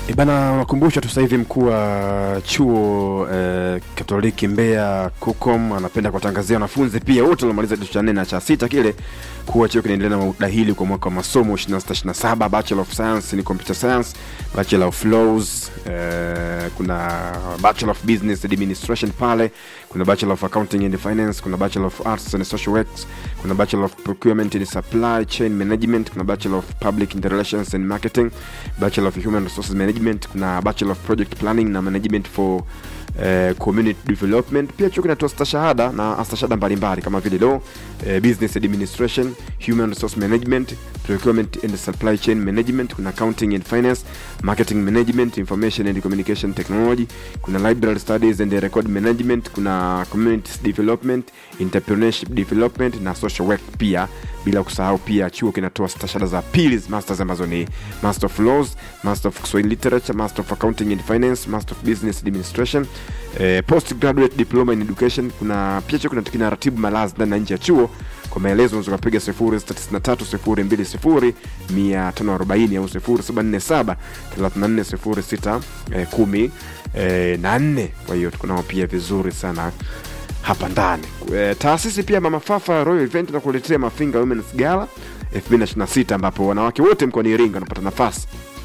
E bana, wakumbusha tu sasa hivi mkuu wa chuo eh, Katoliki Mbeya KUCOM anapenda kuwatangazia wanafunzi pia wote waliomaliza kidato cha nne na cha sita kile kuwa chuo kinaendelea na udahili kwa mwaka wa masomo 2627 Bachelor of Science in Computer Science, Bachelor of Laws, eh, kuna Bachelor of Business Administration pale, kuna Bachelor of Accounting and Finance, kuna Bachelor of Arts and Social Works, kuna Bachelor of Procurement and Supply Chain Management, kuna Bachelor of Public Relations and Marketing, Bachelor of Human Resources Management, kuna Bachelor of Project Planning na Management for eh, Community Development. Pia chuo kinatoa stashahada na stashahada mbalimbali kama vile law, eh, business administration, human resource management, procurement and supply chain management, kuna accounting and finance, marketing management, information and communication technology, kuna library studies and record management, kuna community development, entrepreneurship development na social work pia bila kusahau pia chuo kinatoa stashahada za pili masters ambazo ni master of laws master of Kiswahili literature master of accounting and finance master of business administration eh, postgraduate diploma in education kuna pia chuo kinatoa kinaratibu malazi ndani na nje ya chuo kwa maelezo unaweza kupiga 0693020540 au 0747 3406 eh, kumi eh, na nne kwa hiyo tuko nao pia vizuri sana hapa ndani e, taasisi pia mama fafa royal event na kuletea mafinga women's gala 2026 ambapo wanawake wote mkoani iringa wanapata nafasi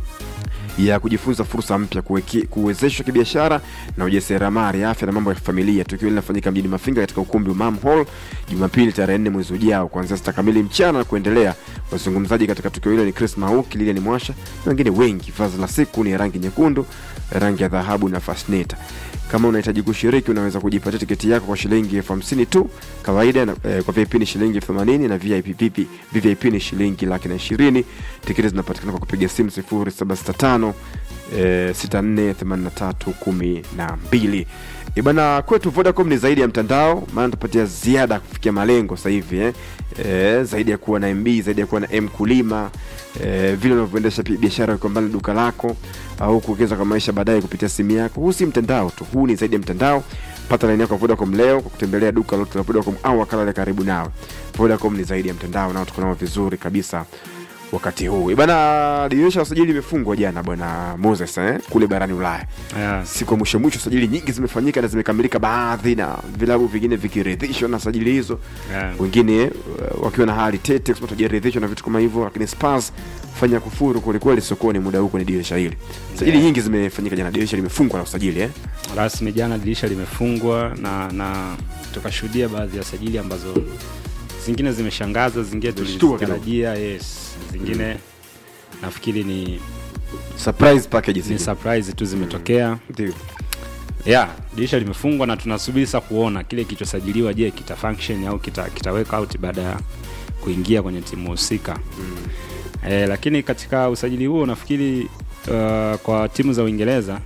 ya kujifunza fursa mpya kuweki- kuwezeshwa kibiashara na ujasiriamali afya na mambo ya familia tukio linafanyika mjini mafinga katika ukumbi wa mam hall jumapili tarehe nne mwezi ujao kuanzia sita kamili mchana na kuendelea wazungumzaji katika tukio hilo ni chris mauki lilian mwasha na wengine wengi vazi la siku ni ya rangi nyekundu rangi ya dhahabu na fasneta kama unahitaji kushiriki unaweza kujipatia tiketi yako kwa shilingi elfu hamsini tu kawaida na, eh, kwa vip ni shilingi elfu themanini na vip, VIP, vvip ni shilingi laki na ishirini tiketi zinapatikana kwa kupiga simu 0765 eh, 648312 ibana kwetu vodacom ni zaidi ya mtandao maana tupatia ziada kufikia malengo sasa hivi eh. Eh, zaidi ya kuwa na mb zaidi ya kuwa na m kulima eh, vile unavyoendesha pi- biashara ukiwa mbali na duka lako au kuwekeza kwa maisha baadaye kupitia simu yako huu si mtandao tu huu ni zaidi ya mtandao pata laini yako ya vodacom leo kwa kutembelea duka lote la vodacom au wakala la karibu nawe vodacom ni zaidi ya mtandao nao tuko nao vizuri kabisa wakati huu bana dirisha la usajili limefungwa jana bwana moses eh, kule barani ulaya Yeah. siku ya mwisho mwisho sajili nyingi zimefanyika na zimekamilika baadhi na vilabu vingine vikiridhishwa na sajili hizo Yeah. wengine uh, wakiwa na hali tete kusema tujaridhishwa na vitu kama hivyo lakini spars fanya kufuru kwelikweli sokoni muda huu kwenye dirisha hili sajili Yeah. nyingi zimefanyika jana dirisha limefungwa la usajili eh? rasmi jana dirisha limefungwa na na tukashuhudia baadhi ya sajili ambazo zingine zimeshangaza zingine Zilishtua tulizitarajia yes zingine nafikiri ni, surprise package ni zile. surprise tu zimetokea Ndio. yeah dirisha limefungwa na tunasubiri sasa kuona kile kilichosajiliwa je kita function au kita, kita work out baada ya kuingia kwenye timu husika mm. e, lakini katika usajili huo nafikiri uh, kwa timu za uingereza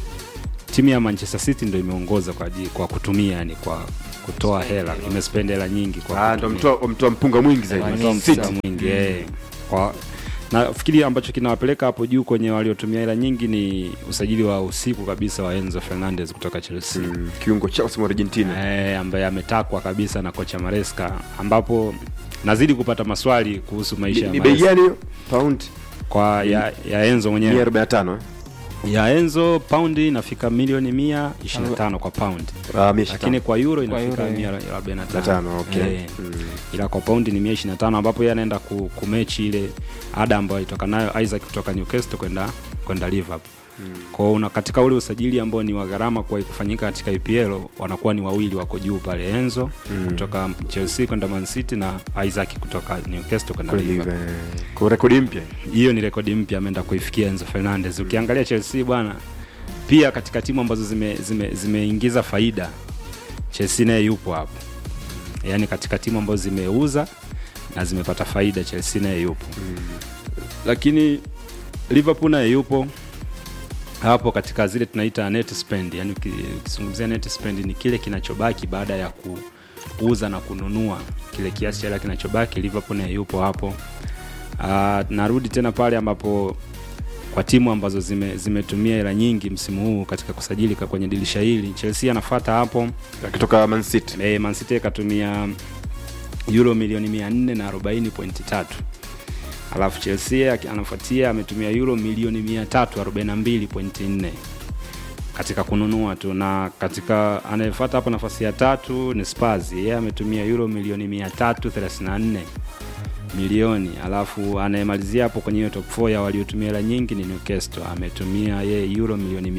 timu ya manchester city ndo imeongoza kwa, aji- kwa kutumia yani kwa kutoa hela imespend hela nyingi kwa Ah, ndo kutumia. mtoa mtoa mpunga mwingi zaidi Watoa City. msaada mwingi eh. kwa nafikiri ambacho kinawapeleka hapo juu kwenye waliotumia hela nyingi ni usajili wa usiku kabisa wa enzo fernandez kutoka chelsea Mm, kiungo chelsea mwa argentina eh, ambaye ametakwa kabisa na kocha maresca ambapo nazidi kupata maswali kuhusu maisha Ni- ya ni bei Maresca. gani hiyo pound kwa ya, ya enzo mia mwenyewe arobaini na tano eh? ya enzo paundi inafika milioni mia ishirini na tano kwa paundi Ah, mia ishirini lakini na kwa euro Kwa inafika euro, mia arobaini na tano. tano okay. Eh, Mm. ila kwa paundi ni mia ishirini na tano ambapo yeye anaenda ku, kumechi ile ada ambayo alitoka nayo isaac kutoka newcastle kwenda kwenda liverpool kwao una katika ule usajili ambao ni wa gharama kwa kufanyika katika EPL wanakuwa ni wawili wako juu pale Enzo Mm. kutoka Chelsea kwenda Man City na Isaac kutoka Newcastle kwenda Kweli, Liverpool. eh, kwa rekodi mpya Hiyo ni rekodi mpya ameenda kuifikia Enzo Fernandez. Ukiangalia Chelsea bwana, pia katika timu ambazo zimeingiza zime, zimeingiza faida Chelsea naye yupo hapo, yaani katika timu ambazo zimeuza na zimepata faida Chelsea naye yupo lakini Liverpool naye yupo hapo katika zile tunaita net spend, yani ukizungumzia net spend ni kile kinachobaki baada ya ku, kuuza na kununua kile kiasi cha hela kinachobaki. Liverpool naye yupo hapo. Uh, narudi tena pale ambapo kwa timu ambazo zime, zimetumia hela nyingi msimu huu katika kusajili ka- kwenye dirisha hili, Chelsea anafuata hapo. akitoka man city E, Man City ikatumia euro milioni 440.3 alafu chelsea aki- anafuatia ametumia euro milioni 342.4 katika kununua tu na katika anayefuata hapo nafasi ya tatu ni spurs yeye ametumia euro milioni 334 milioni alafu anayemalizia hapo kwenye hiyo top 4 ya waliotumia hela nyingi ni newcastle ametumia yeye euro milioni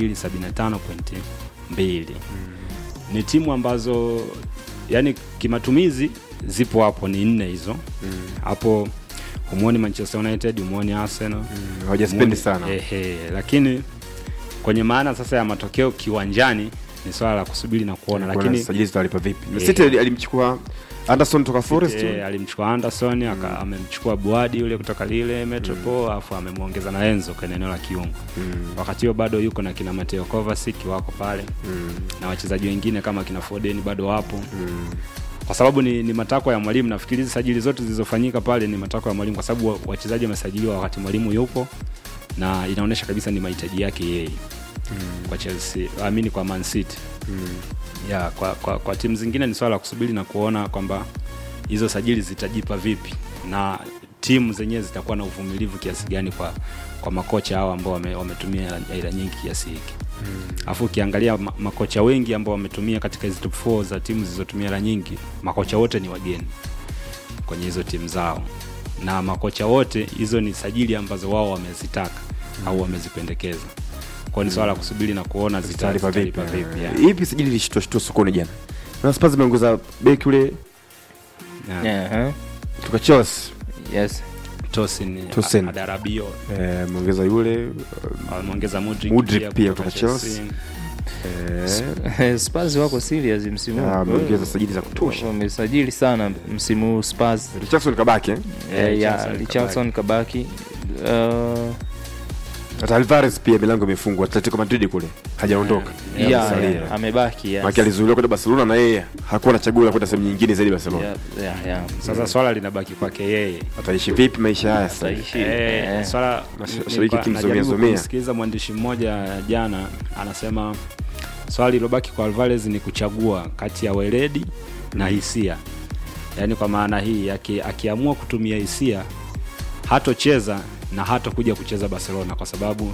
275.2 ni timu ambazo yani kimatumizi zipo hapo ni nne hizo hapo humwoni manchester united humwoni arsenal Mm, hawajaspendi humwoni- sana ehe, lakini kwenye maana sasa ya matokeo kiwanjani ni swala la kusubiri na kuona Kuona lakini sajili zitawalipa vipi Eh. city ali- alimchukua anderson toka forest Eh, alimchukua Anderson aka amemchukua Buadi yule kutoka lile Metropole alafu amemwongeza na Enzo kwenye eneo la kiungo. Wakati huo bado yuko na kina Mateo Kovacic wako pale na wachezaji wengine kama kina Foden bado wapo. Kwa sababu ni, ni matakwa ya mwalimu. Nafikiri hizi sajili zote zilizofanyika pale ni matakwa ya mwalimu, kwa sababu wa- wachezaji wamesajiliwa wakati mwalimu yupo na inaonyesha kabisa ni mahitaji yake yeye kwa Chelsea, amini kwa Man City ya kwa, kwa, kwa timu zingine ni swala la kusubiri na kuona kwamba hizo sajili zitajipa vipi na timu zenyewe zitakuwa na uvumilivu kiasi gani kwa kwa makocha hao ambao wame, wametumia hela- hela nyingi kiasi hiki alafu ukiangalia ma, makocha wengi ambao wametumia katika hizi top 4 za timu zilizotumia hela nyingi makocha wote ni wageni kwenye hizo timu zao na makocha wote hizo ni sajili ambazo wao wamezitaka au wamezipendekeza kwao ni swala la kusubiri na kuona zita- zitalipa vipi zitalipa vipi yeah. Eh, ipi sajili ilishtuashtua sokoni jana na spurs imeongeza beki ule Yeah. Yeah, huh? kutoka chelsea yes Tosin, Tosin. Adarabio eh, ameongeza yule ameongeza Mudrik Mudrik pia kutoka kutoka Chelsea. eh, Spurs wako serious msimu huu. ah, ameongeza sajili za kutosha wamesajili sana msimu huu Spurs richardson kabaki eh? Eh, ya Richarlison Richardson kabaki Uh, hata alvarez pia milango imefungwa atletico madrid kule hajaondoka Yeah, yeah, amesalia. yeah, amebaki yes. Maki alizuiliwa kwenda barcelona na yeye hakuwa na chaguo la kwenda sehemu nyingine zaidi barcelona Yeah, yeah, yeah. sasa swala linabaki kwake yeye ataishi vipi maisha haya sasa Ataishi. Eh, Eh. swala Mashabiki nilikuwa kimzomea najaribu zomea. kumsikiliza mwandishi mmoja jana anasema swala lilobaki kwa Alvarez ni kuchagua kati ya weledi na hisia yaani kwa maana hii aki, akiamua kutumia hisia hatocheza na hatokuja kucheza barcelona kwa sababu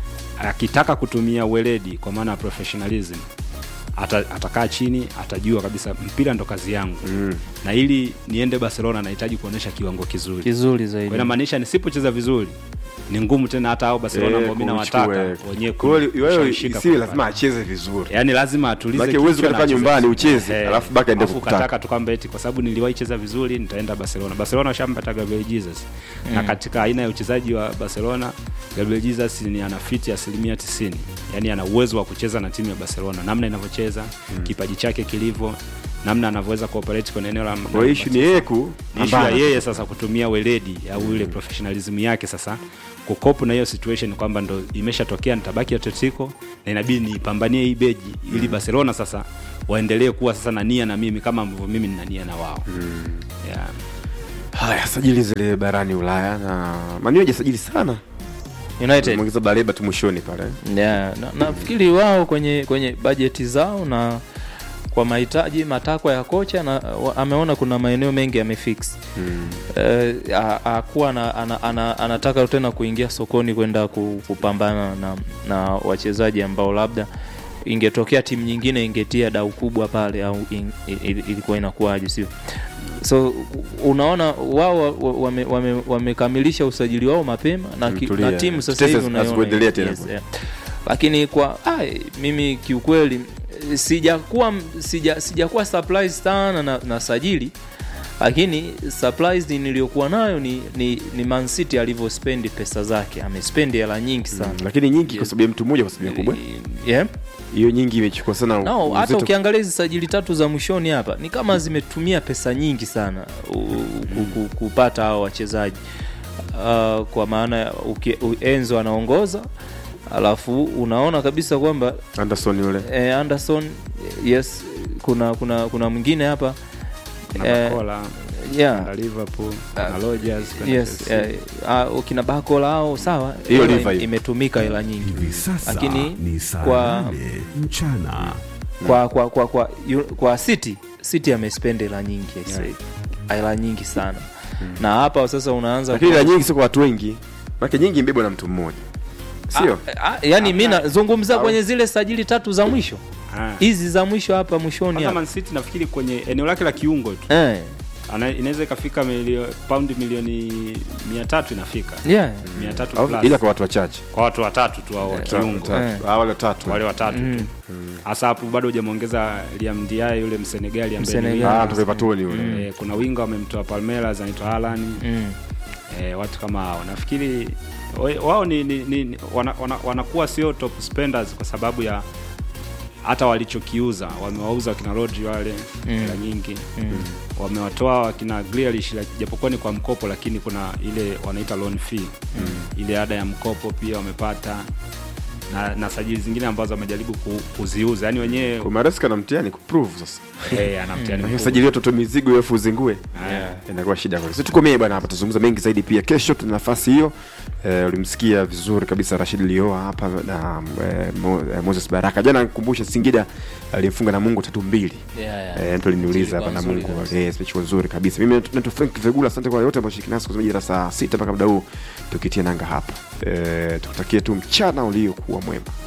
akitaka kutumia weledi kwa maana ya professionalism ata, atakaa chini atajua kabisa mpira ndo kazi yangu Mm. na ili niende barcelona nahitaji kuonyesha kiwango kizuri kizuri kwa zaidi inamaanisha nisipocheza vizuri ni ngumu tena hata hao barcelona ambao mi nawataka wenyewe Kwa hiyo wewe kunishika isiwe kwa lazima pale. acheze vizuri yaani lazima atulize Maana huwezi kichwa kukaa na nyumbani acheze- ucheze, Eh, alafu baka aende alafu kukutaka. ukataka tu kwamba eti kwa sababu niliwahi cheza vizuri nitaenda barcelona barcelona washampata gabriel jesus na katika aina ya uchezaji wa barcelona gabriel jesus ni ana fiti asilimia 90 yaani ana uwezo wa kucheza na timu ya barcelona namna inavyocheza kipaji chake kilivyo namna anavyoweza kuoperate kwenye eneo la kwa hiyo issue ni yeye ku ni issue ya pambana. yeye sasa kutumia weledi au ile professionalism yake sasa kukopu na hiyo situation kwamba ndo imeshatokea nitabaki atletico na inabidi nipambanie hii beji ili barcelona sasa waendelee kuwa sasa na nia na mimi kama ambavyo mimi nina nia na wao yeah. haya sajili zile barani ulaya na manu hajasajili sana United mwongeza baleba tu mwishoni pale yeah, na, nafikiri wao kwenye kwenye bajeti zao na kwa mahitaji matakwa ya kocha na wa, ameona kuna maeneo mengi yamefix mm. Eh, a- akuwa ana, ana, ana, anataka tena kuingia sokoni kwenda ku- kupambana na, na wachezaji ambao labda ingetokea timu nyingine ingetia dau kubwa pale au in, il, ilikuwa inakuwaje sio so unaona wao wa- wame- wame- wamekamilisha usajili wao mapema na, ki, Mtulia. na timu sasa Tetesi hivi unaiona hazikuendelea tena. yeah. lakini kwa ai, mimi kiukweli eh, sijakuwa sija, sijakuwa surprised sana na, na sajili lakini surprised niliyokuwa nayo ni, ni, ni Man City alivyospendi pesa zake amespendi hela nyingi sana lakini nyingi kwa sababu ya mtu mmoja kwa sababu ya kubwa yeah. hiyo nyingi imechukua sana no, hata uzito. ukiangalia hizi sajili tatu za mwishoni hapa ni kama zimetumia pesa nyingi sana u, ku, ku, kupata hao wachezaji uh, kwa maana ya uki- u- Enzo anaongoza alafu unaona kabisa kwamba Anderson yule eh, Anderson yes kuna kuna kuna mwingine hapa na Eh, Bakola yeah na liverpool na Rodgers kwenda yes Chelsea. eh, uh, kina Bakola hao sawa Hiyo hela liver hiyo. imetumika hela nyingi hivi sasa Lakini ni saa kwa- nane mchana kwa kwa kwa kwa, yu- kwa City City amespend hela nyingi I say. hela nyingi sana na hapa sasa unaanza lakini la nyingi sio kwa watu wengi maana nyingi imbebwa na mtu mmoja sio Ah, ah, yani mi nazungumza Au- kwenye zile sajili tatu za mwisho Ah. hizi za mwisho hapa mwishoni Kwanza hapa. Man City nafikiri kwenye eneo lake la kiungo tu Eh, Ana- inaweza ikafika milio, paundi milioni mia tatu inafika yeah. mia tatu Au- plus. ila kwa watu wachache kwa watu watatu tu au wa kiungo Watatu. Eh. Ah, wale watatu wale watatu tu hasa hapo bado hujamwongeza Liam Ndiaye yule Msenegali ambaye ni Msenegali. Ah, winga. mtoka Everton yule Eh, kuna winga wamemtoa Palmeiras anaitwa Haaland Mm. eh, watu kama hao nafikiri wa- wao ni, ni, ni wana, wana, wanakuwa sio top spenders kwa sababu ya hata walichokiuza wamewauza wakina Rodri wale Mm. hela nyingi wamewatoa wakina Grealish la- japokuwa ni kwa mkopo lakini kuna ile wanaita loan fee ile ada ya mkopo pia wamepata na, na sajili zingine ambazo wamejaribu ku, kuziuza yani wenyewe Kwa Maresca na mtihani kuprove sasa eh, ana mtihani mkubwa. sajili watoto mizigo alafu uzingue Yeah. inakuwa shida kwa sisi tukomee bwana hapa tuzungumza mengi zaidi pia kesho tuna nafasi hiyo eh, ulimsikia vizuri kabisa Rashid Lioa hapa na eh, Mo, eh, Moses Baraka jana nikumbusha Singida alimfunga na Mungu tatu mbili Yeah, yeah. Eh, mtu aliniuliza hapa Ilikuwa na nzuri Mungu kabisa. eh speech nzuri kabisa mimi naitwa Frank Vegula asante kwa yote ambao shiriki nasi kwa majira saa sita mpaka muda huu tukitia nanga hapa eh, tukutakie tu mchana uliokuwa mwema